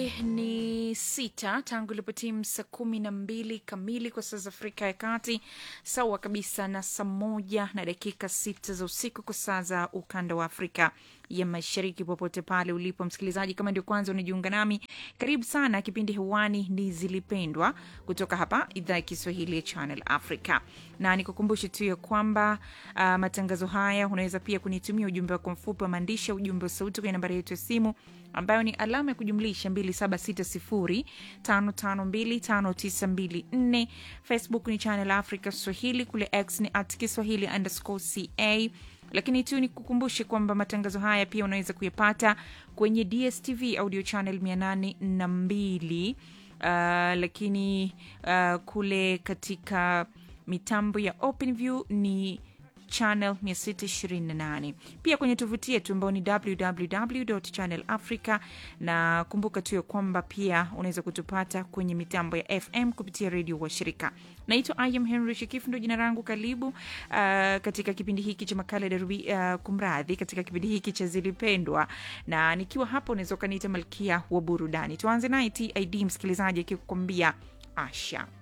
ni sita tangu ilipotimu saa kumi na mbili kamili kwa saa za Afrika ya Kati, sawa kabisa na saa moja na dakika sita za usiku kwa saa za ukanda wa Afrika ya Mashariki. Popote pale ulipo msikilizaji, kama ndio kwanza unajiunga nami, karibu sana. Kipindi hewani ni Zilipendwa kutoka hapa idhaa ya Kiswahili ya Channel Africa, na nikukumbushe tu ya kwamba uh, matangazo haya unaweza pia kunitumia ujumbe wako mfupi wa maandishi, ujumbe wa sauti kwenye nambari yetu ya simu ambayo ni alama ya kujumlisha 276055259254. Facebook ni Channel Africa Swahili, kule X ni at Kiswahili underscore ca lakini tu ni kukumbushe kwamba matangazo haya pia unaweza kuyapata kwenye DSTV audio channel 802 uh, lakini uh, kule katika mitambo ya OpenView ni channel 628 pia kwenye tovuti yetu ambao ni www channel africa na kumbuka tu ya kwamba pia unaweza kutupata kwenye mitambo ya fm kupitia redio wa shirika naitwa im henry shikifu ndo jina langu karibu uh, katika kipindi hiki cha makala darubi uh, kumradhi katika kipindi hiki cha zilipendwa na nikiwa hapa unaweza ukaniita malkia wa burudani tuanze naye tid msikilizaji akikukwambia asha